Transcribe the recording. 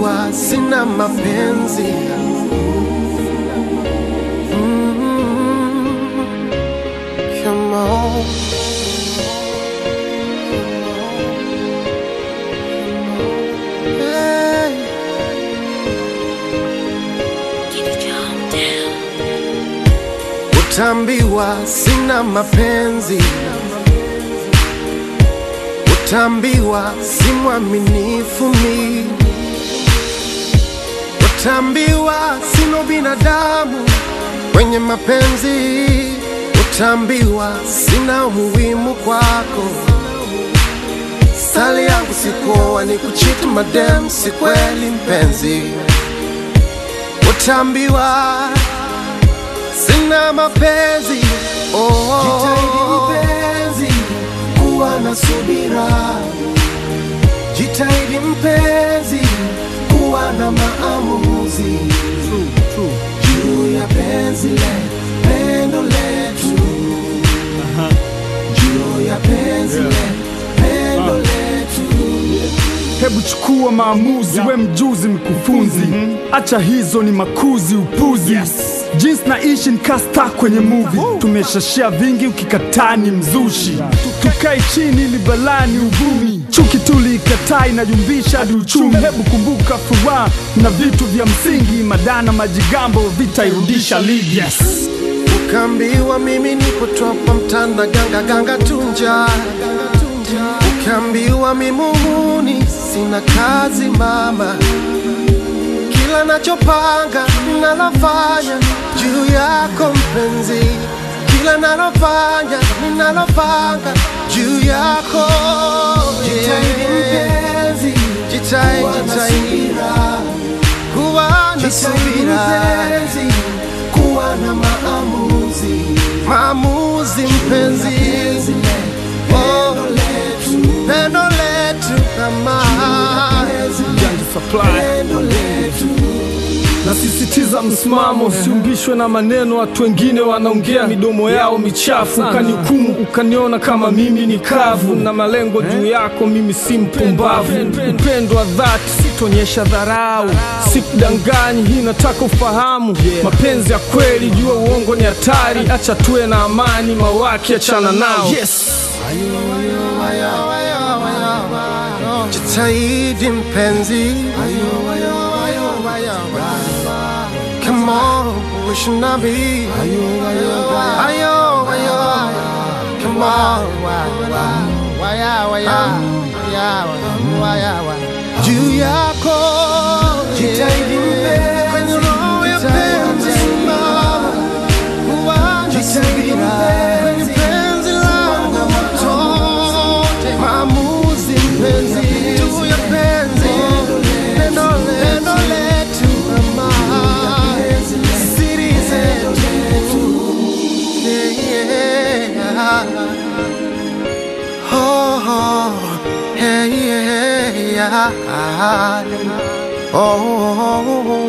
Utaambiwa sina mapenzi Mm, come on. Hey. Utaambiwa sina mapenzi, utaambiwa si mwaminifu mi, utaambiwa sina binadamu kwenye mapenzi, utaambiwa sina umuhimu kwako. Sali yangu sikuoa ni kuchiti madem, si kweli mpenzi, utaambiwa sina mapenzi oh. Jitahidi mpenzi kuwa na subira, jitahidi mpenzi kuwa na maamuzi juu ya penzi le pendo letu, juu ya penzi le pendo letu. Hebu chukua maamuzi, we mjuzi mkufunzi, acha hizo ni makuzi upuzi. Jinsi naishi nikasta kwenye movie, tumeshashia vingi, ukikataa ni mzushi. Tukae chini ili balani uvumi, chuki tuliikataa inajumbisha hadi uchumi. Hebu kumbuka furaha na vitu vya msingi, madana majigambo vitairudisha ligi. Ukaambiwa mimi nipo topa mtanda ganga ganga tunja, ukaambiwa mimi muhuni sina kazi mama, kila nachopanga ninalofanya juu yako mpenzi, kila nalofanya ninalopanga juu yako. Jitahidi mpenzi, jitahidi, jitahidi kuwa na subira kuwa na maamuzi, maamuzi mpenzi, oh, pendo letu kama Janja Supply. Nasisitiza msimamo, siumbishwe na maneno. Watu wengine wanaongea midomo yao michafu, ukanihukumu ukaniona kama mimi ni kavu, na malengo juu yako, mimi si mpumbavu. Upendo wa dhati sitonyesha dharau, sikudanganyi, hii nataka ufahamu. Mapenzi ya kweli, jua uongo ni hatari, acha tuwe na amani, mawaki achana nao. Yes. jitahidi mpenzi, come on, we should not be ayo, ayo, come on, juu yako jitahidi mpenzi, kwenye roho ya penzi simama, jitahidi mpenzi, kwenye penzi langu motote, maamuzi mpenzi, juu ya penzi, pendo pendo letu mama, siri zetu, yeah. Oh, oh, hey, yeah, yeah. Oh, oh, oh,